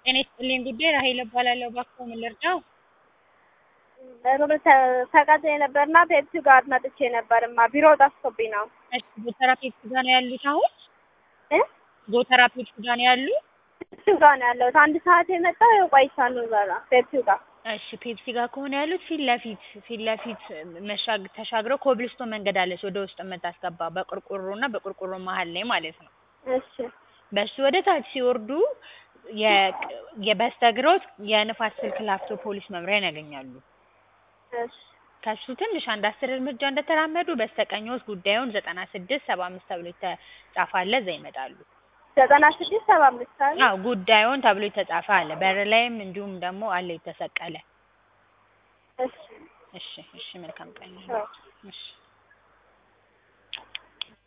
ጤና ይስጥልኝ ጉዳይ ራሄል እባላለሁ። እባክዎ ምን ልርዳው? ሩብ ተቀጥሬ ነበርና ፔፕሲ ጋር መጥቼ ነበርማ ቢሮ ጠፍቶብኝ ነው። እሺ ጎተራ ፔፕሲ ጋር ነው ያሉት አሁን? እ ጎተራ ፔፕሲ ጋር ነው ያሉት? ፔፕሲ ጋር ነው ያለሁት። አንድ ሰዓት የመጣው ያው ቆይቻለሁ እዛ ጋር ፔፕሲ ጋር። እሺ ፔፕሲ ጋር ከሆነ ያሉት ፊት ለፊት ፊት ለፊት መሻግ ተሻግረው ኮብልስቶን መንገድ አለች ወደ ውስጥ የምታስገባ በቆርቆሮና በቆርቆሮ መሀል ላይ ማለት ነው። እሺ በሱ ወደ ታች ሲወርዱ የ- የበስተግሮት የንፋስ ስልክ ላፍቶ ፖሊስ መምሪያን ያገኛሉ። እሺ ከሱ ትንሽ አንድ አስር እርምጃ እንደተራመዱ በስተቀኝዎት ጉዳዩን ዘጠና ስድስት ሰባ አምስት ተብሎ የተጻፈ አለ እዛ ይመጣሉ። ዘጠና ስድስት ሰባ አምስት አለ። አዎ ጉዳዩን ተብሎ የተጻፈ አለ በር ላይም እንዲሁም ደግሞ አለ የተሰቀለ። እሺ እሺ እሺ መልካም ቀን። አዎ። እሺ